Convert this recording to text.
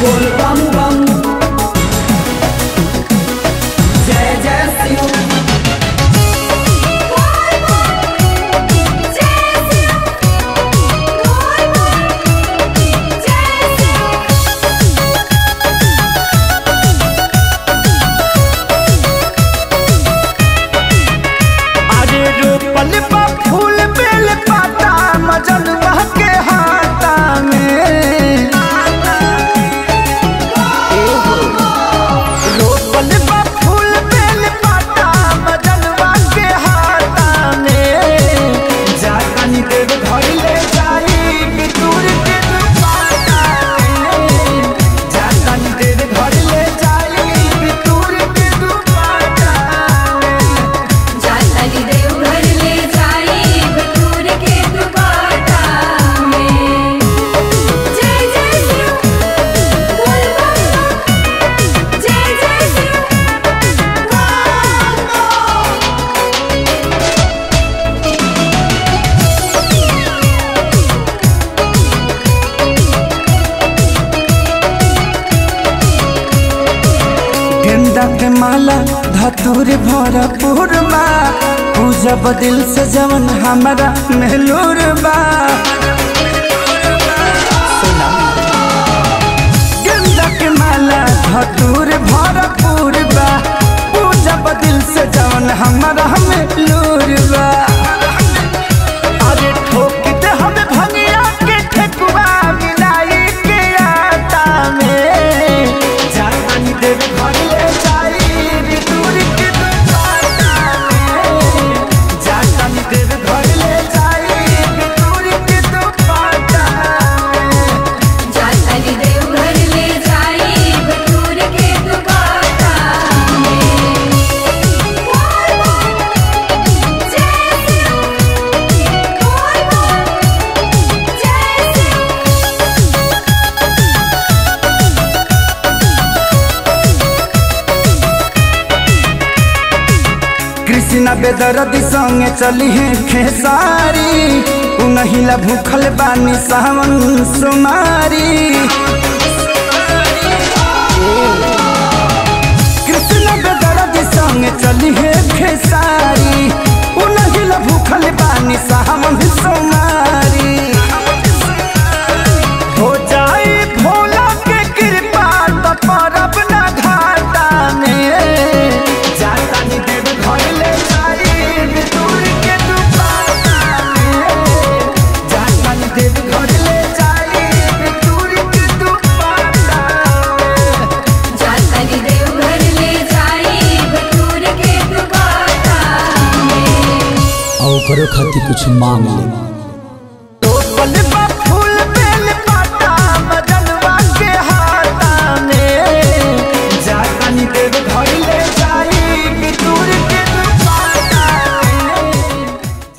बोल बम बम जय जय शिव अरे रोपल बा फूल बेल पाता मजन के हाथा में रोपल बा फूल बेल पाता मजन के हाथा में जानी देव घर ले जाई बितूर के दुपाटा में जानी देव घर ले जाई बितूर के दुपाटा में जातली देवघर ले जाई बटूर के दुपाटा में जय जय शिव बोल बम बम जय जय शिव बोल बम गेंदा के माला धतूर भरपूर बा पूजा बदिल से जवन हमारा महलूर बा गेंदा के माला धतूर भरपूर बा पूजा बदिल से जवन हमारा महलूर बा अरे ठोक दे हमें भंगिया के ठेकुआ मिलाई के आटा में जानी देव घर ले जाई बितूर के दुपाटा में जानी देव घर ले जाई बितूर के दुपाटा में जातली देवघर ले जाई बटूर के दुपाटा में बोल बम जय शिव बोल बम जय शिव कृष्णा बेदरदी संगे चली है खेसारी उनहिला भूखल बानी सावन सुमारी कृष्णा बेदरदी संगे चली है खेसारी उनहिला भूखल बानी सावन सुमारी हो जाई भोला के कृपा तो परब ना घाटा में जातानी देव घर ले जाई बितूर के दुपाटा में जातानी देव घर ले जाई बितूर के दुपाटा में जातली देवघर ले जाई बटूर के दुपाटा में और करो खातिर कुछ मांग ले